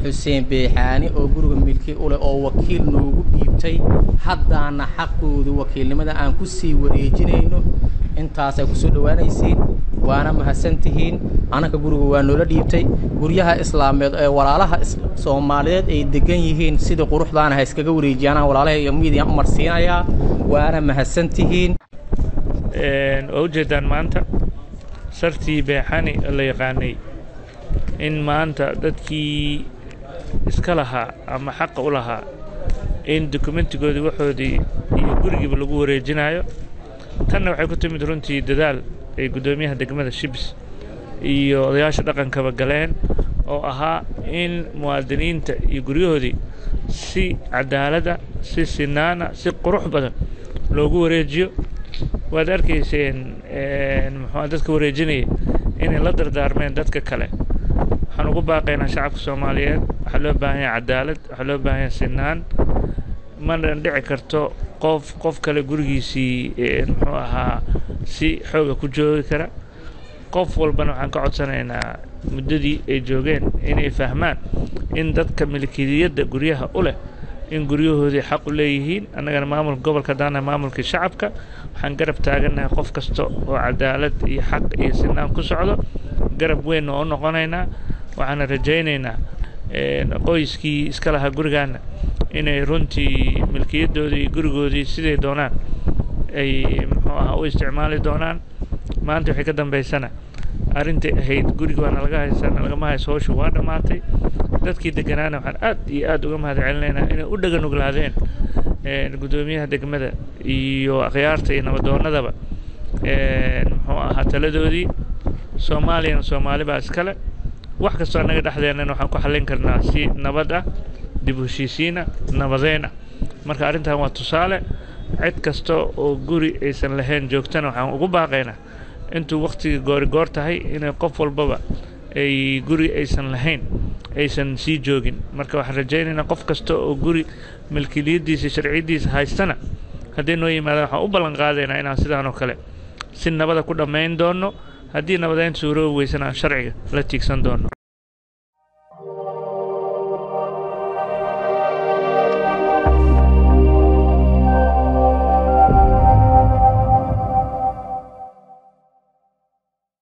xuseen beexaani oo guriga milki u leh oo wakiil noogu dhiibtay haddaana xaqooda wakiilnimada aan ku sii wareejinayno intaasay kusoo dhowaanaysiin waana mahadsantihiin annaka guriga waa noola dhiibtay guryaha islaameed ee walaalaha soomaaliyeed ay degan yihiin sidii quruxdaana ha iskaga wareejiyaanaan walaalaha iyo miidiyan u marsiinayaa waana mahadsantihiin waa ujeedaan maanta sartii beexani la yaqaanay in maanta dadkii iska lahaa ama xaqa u lahaa in dokumentigoodii waxoodii iyo gurigiiba lagu wareejinayo tanna waxay ku timid runtii dadaal ay guddoomiyaha degmada shibs iyo odayaasha dhaqankaba galeen oo ahaa in muwaadiniinta iyo guryahoodii si cadaaladda si sinaana si qurux badan loogu wareejiyo waad arkayseen muxuu dadka wareejinaya inay la dardaarmeen dadka kale waxaan ugu baaqaynaa shacabka soomaaliyeed waxaa loo baahan yahay cadaalad waxaa loo baahan yahay sinaan mana dhici karto qof qof kale gurigiisii muxuu ahaa si xooga ku joogi kara qof walbana waxaan ka codsanaynaa muddadii ay joogeen inay fahmaan in dadka milkiyadda guryaha u leh in guryahoodii xaq u leeyihiin annagana maamulka gobolka haddaanahay maamulkii shacabka waxaan garab taagannahay qof kasta oo cadaalad iyo xaq iyo sinaan ku socdo garab weynna oo noqonaynaa waxaana rajaynaynaa qoyskii iska lahaa gurigaana inay runtii milkiyaddoodii iyo gurigoodii siday doonaan ay muxuu ahaa u isticmaali doonaan maanta waxay ka dambaysana arrintai ahayd guriga waana laga haysana lagama hayso howshu waa dhammaatay dadkii degganaana waxaan aad iyo aad uga mahad celinaynaa inay u dhagan uglaadeen guddoomiyaha degmada iyo akhyaarta iyo nabadoonnadaba muxuu ahaa taladoodii soomaaliyana soomaali baa iskale wax kastoo annaga dhexdeennana waxaan ku xallin karnaa si nabad ah dib u heshiisiina nabadeyn ah marka arrintan waa tusaale cid kasta oo guri aysan lahayn joogtana waxaan ugu baaqaynaa intuu wakhtigii goorigoor tahay inay qof walbaba ay guri aysan lahayn aysan sii joogin marka waxaan rajaynaynaa qof kasta oo guri milkiliyaddiisa sharciyaddiisa haystana hadday noo yimaadaan waxaan u ballan qaadaynaa inaan sidaan oo kale si nabada ku dhammayn doonno haddii nabadeyn suuroobi weysana aan sharciga la tiigsan doonno